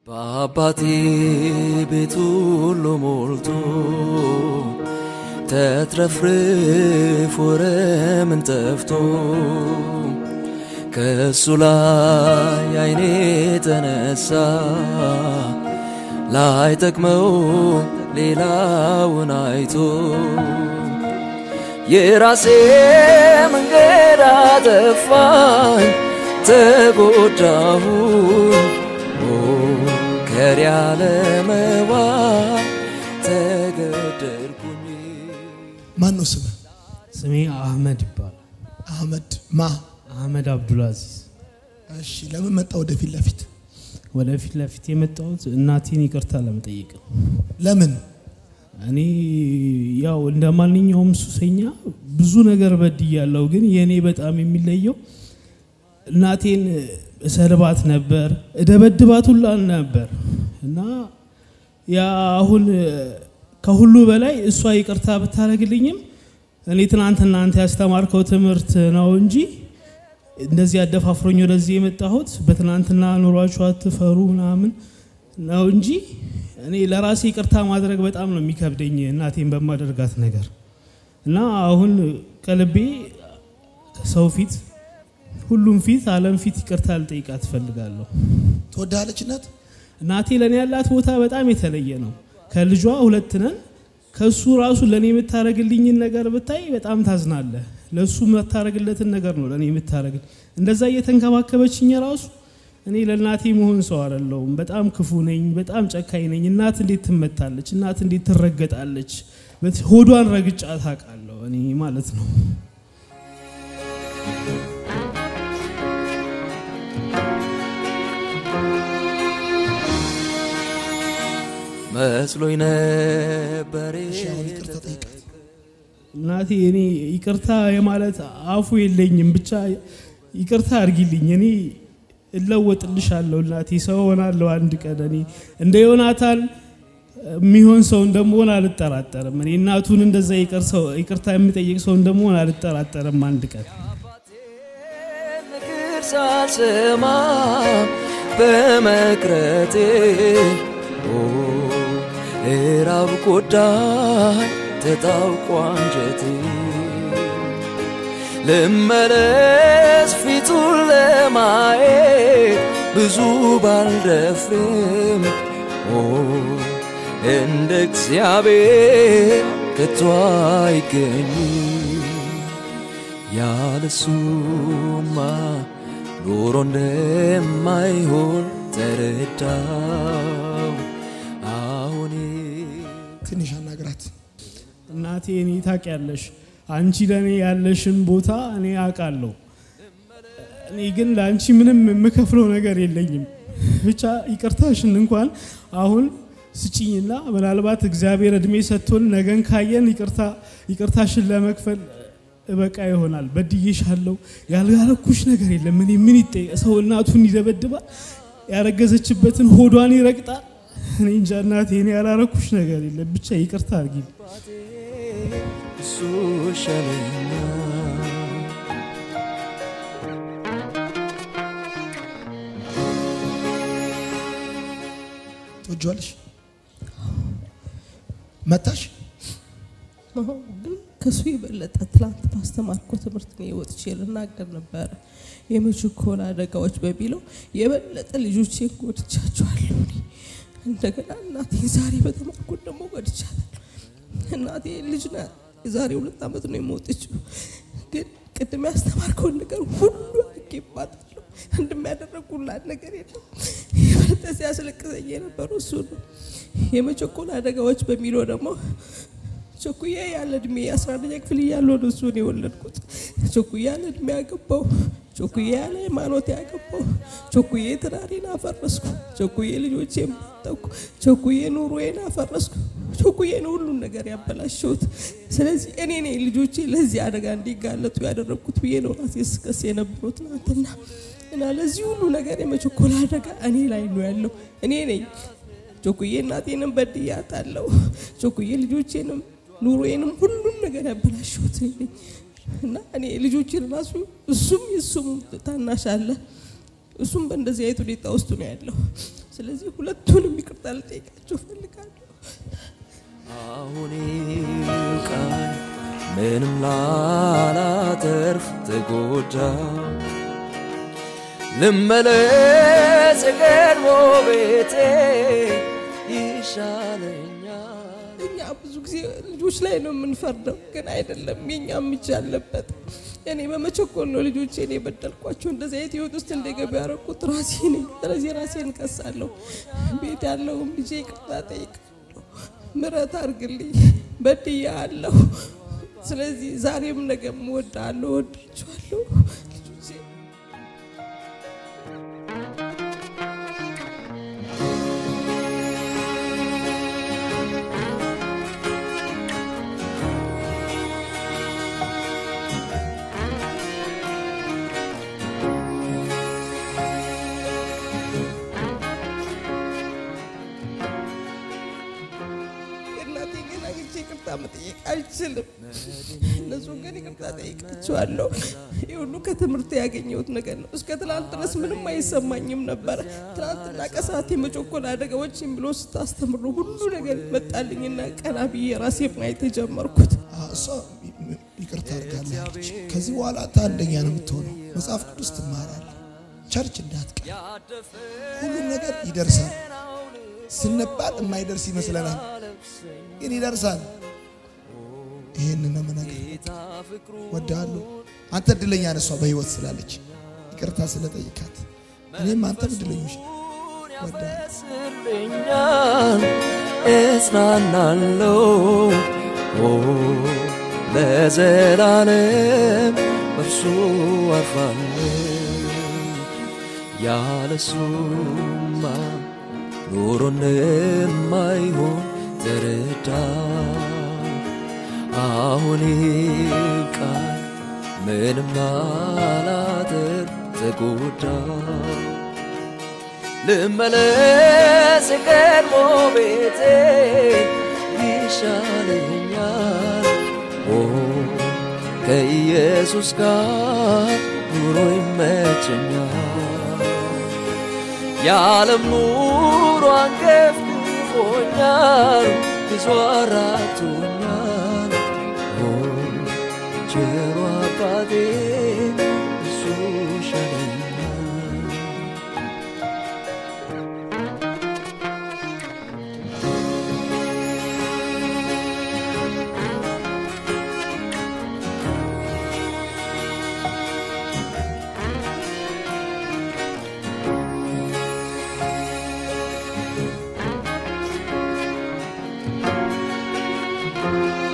በአባቴ ቤት ሁሉ ሞልቶ ተትረፍርፎ ረምን ጠፍቶ ከእሱ ላይ አይኔ ተነሳ ላይ ጠቅመው ሌላውን አይቶ የራሴ መንገድ አጠፋኝ ተጎዳሁኝ ከር ያለ መባ ተገደልኩኝ ማን ነው ስምህ? ስሜ አህመድ ይባላል። አህመድ ማ? አህመድ አብዱልአዚዝ። እሺ፣ ለምን መጣ ወደፊት ለፊት? ወደፊት ለፊት የመጣሁት እናቴን ይቅርታ ለመጠየቅ ነው። ለምን? እኔ ያው እንደ ማንኛውም ሱሰኛ ብዙ ነገር በድያለሁ፣ ግን የእኔ በጣም የሚለየው እናቴን እሰድባት ነበር፣ እደበድባት ሁላ ነበር እና ያ አሁን ከሁሉ በላይ እሷ ይቅርታ ብታደርግልኝም እኔ ትናንት እናንተ ያስተማርከው ትምህርት ነው እንጂ እንደዚህ አደፋፍሮኝ ወደዚህ የመጣሁት በትናንትና ኑሯችሁ አትፈሩ ምናምን ነው እንጂ እኔ ለራሴ ይቅርታ ማድረግ በጣም ነው የሚከብደኝ እናቴን በማደርጋት ነገር እና አሁን ከልቤ ሰው ፊት ሁሉም ፊት ዓለም ፊት ይቅርታ ልጠይቃት እፈልጋለሁ። ትወዳለች እናት? እናቴ ለእኔ ያላት ቦታ በጣም የተለየ ነው። ከልጇ ሁለት ነን። ከሱ ራሱ ለእኔ የምታደርግልኝን ነገር ብታይ በጣም ታዝናለህ። ለእሱ የምታደርግለትን ነገር ነው ለእኔ የምታደርግልኝ። እንደዛ እየተንከባከበችኝ ራሱ እኔ ለእናቴ መሆን ሰው አይደለሁም። በጣም ክፉ ነኝ፣ በጣም ጨካኝ ነኝ። እናት እንዴት ትመታለች? እናት እንዴት ትረገጣለች? ሆዷን ረግጫ ታውቃለሁ እኔ ማለት ነው። መስሎኝ ነበር እሺ፣ አሁን ይቅርታ ጠይቃት። እናቴ እኔ ይቅርታ የማለት አፉ የለኝም። ብቻ ይቅርታ አድርጊልኝ። እኔ እለወጥልሻለሁ እናቴ፣ ሰው ሆናለሁ አንድ ቀን። እኔ እንደ ዮናታን የሚሆን ሰው እንደመሆን አልጠራጠርም። እኔ እናቱን እንደዛ ይቅር ሰው ይቅርታ የሚጠይቅ ሰው እንደመሆን አልጠራጠርም አንድ ቀን። ምክር ሳልሰማ በመቅረቴ እራብ ጎዳኝ ተጣውቆ አንጀቴ ልመለስ ፊቱን ለማየት ብዙ ባልደፍርም እንደ እግዚአብሔር ከቶ አይገኝም ያለሱማ ኑሮ እንደማይሆን ተረዳው አሁን ትንሽ አናግራት። እናቴ እኔ ታውቂያለሽ፣ አንቺ ለእኔ ያለሽን ቦታ እኔ አውቃለሁ። እኔ ግን ለአንቺ ምንም የምከፍለው ነገር የለኝም። ብቻ ይቅርታሽን እንኳን አሁን ስጭኝና ምናልባት እግዚአብሔር እድሜ ሰጥቶን ነገን ካየን ይቅርታ ይቅርታሽን ለመክፈል እበቃ ይሆናል። በድዬሻለሁ። ያልያረኩሽ ነገር የለም። እኔ ምን ይጠይቅ? ሰው እናቱን ይደበድባል፣ ያረገዘችበትን ሆዷን ይረግጣል። እኔ እንጃ እናቴ፣ እኔ ያላረኩሽ ነገር የለም። ብቻ ይቅርታ አድርጊ። እሱ ይሻለኛል ትወጂዋለሽ? መታሽ? ግን ከሱ የበለጠ ትላንት ባስተማርኩ ትምህርት ነው ወጥቼ ልናገር ነበረ። የመችኮል አደጋዎች በሚለው የበለጠ ልጆቼን ጎድቻቸዋለሁ። እኔ እንደገና እናቴን ዛሬ በተማርኩት ደግሞ ጎድቻታለሁ። እናቴ ልጅ ናት። የዛሬ ሁለት ዓመት ነው የሞተችው። ግን ቅድም ያስተማርከውን ነገር ሁሉ አድርጌባታለሁ። እንደሚያደረጉላት ነገር የለም። የበለጠ ሲያስለቅሰኝ የነበረው እሱ ነው። የመቸኮል አደጋዎች በሚለው ደግሞ ቸኩዬ ያለ እድሜ አስራ አንደኛ ክፍል እያለሁ ነው እሱን የወለድኩት። ቸኩዬ ያለ እድሜ ያገባው፣ ቸኩዬ ያለ ሃይማኖት ያገባው፣ ቸኩዬ ትዳሬን አፈረስኩ፣ ቸኩዬ ልጆቼን ባጠኩ፣ ቸኩዬ ኑሮዬን አፈረስኩ፣ ቸኩዬ ነው ሁሉን ነገር ያበላሸሁት። ስለዚህ እኔ ነኝ ልጆቼ ለዚህ አደጋ እንዲጋለጡ ያደረግኩት ብዬ ነው ራሴ ስከስ የነበረው ትናንትና እና ለዚህ ሁሉ ነገር የመቸኮል አደጋ እኔ ላይ ነው ያለው። እኔ ነኝ ቸኩዬ እናቴንም በድያታለሁ። ቸኩዬ ልጆቼንም ኑሮዬንም ሁሉም ነገር ያበላሸሁት እኔ ነኝ እና እኔ ልጆችን ራሱ እሱም የሱም ታናሽ አለ እሱም በእንደዚህ አይነት ሁኔታ ውስጥ ነው ያለው። ስለዚህ ሁለቱንም ይቅርታ ልጠይቃቸው እፈልጋለሁ። አሁን ቃል ምንም ላላተርፍ ተጎዳ ልመለስ የቀድሞ ቤቴ ይሻለኛል እኛ ብዙ ጊዜ ልጆች ላይ ነው የምንፈርደው፣ ግን አይደለም። የኛም እጅ አለበት። እኔ በመቸኮል ነው ልጆቼን የበደልኳቸው። እንደዚህ አይነት ህይወት ውስጥ እንደገቡ ያደረኩት ራሴ ነኝ። ስለዚህ ራሴን እከሳለሁ። ቤት ያለውም ልጄ ይቅርታ ጠይቃለሁ፣ ምሕረት አድርግልኝ፣ በድያለሁ። ስለዚህ ዛሬም ነገም እወድሃለሁ፣ እወዳቸዋለሁ ልጆቼ እናቴ ግን አግኝቼ ይቅርታ መጠየቅ አልችልም። እነሱ ግን ይቅርታ ጠይቃቸዋለሁ። ይህ ሁሉ ከትምህርት ያገኘሁት ነገር ነው። እስከ ትናንት ድረስ ምንም አይሰማኝም ነበረ። ትናንትና ከሰዓት የመጮኮል አደጋዎችን ብሎ ስታስተምሩ ሁሉ ነገር መጣልኝና ቀና ብዬ ራሴ ማየት የጀመርኩት አ፣ እሷ ይቅርታ አድርጋለች። ከዚህ በኋላ አንተ አንደኛ ነው የምትሆነው። መጽሐፍ ቅዱስ ትማራለህ። ቸርች እንዳትቀር። ሁሉም ነገር ይደርሳል ስንባል የማይደርስ ይመስለናል፣ ግን ይደርሳል። ይህን ነው የምነግርህ። ወድሃለሁ። አንተ እድለኛ ነህ፣ እሷ በህይወት ስላለች ይቅርታ ስለጠይቃት። እኔም አንተም እድለኞች ነን። ወድሃለሁ። ያስልኛል እጽናናለሁ ኦ ለዘላለም በእርሱ አርፋለሁ ያለሱማ ኑሮ እንደማይሆን ተረዳ አሁን ቃል ምንም አላደር ተጎዳ ልመለስ የቀድሞ ቤቴ ይሻለኛል ኦ ከኢየሱስ ጋር ኑሮ ይመቸኛል የዓለም ኑሮ አንገፍግፎኛል ብዙ አራቶኛል ኦ ቸሮ አባቴ እሱ ይሻለኛል አ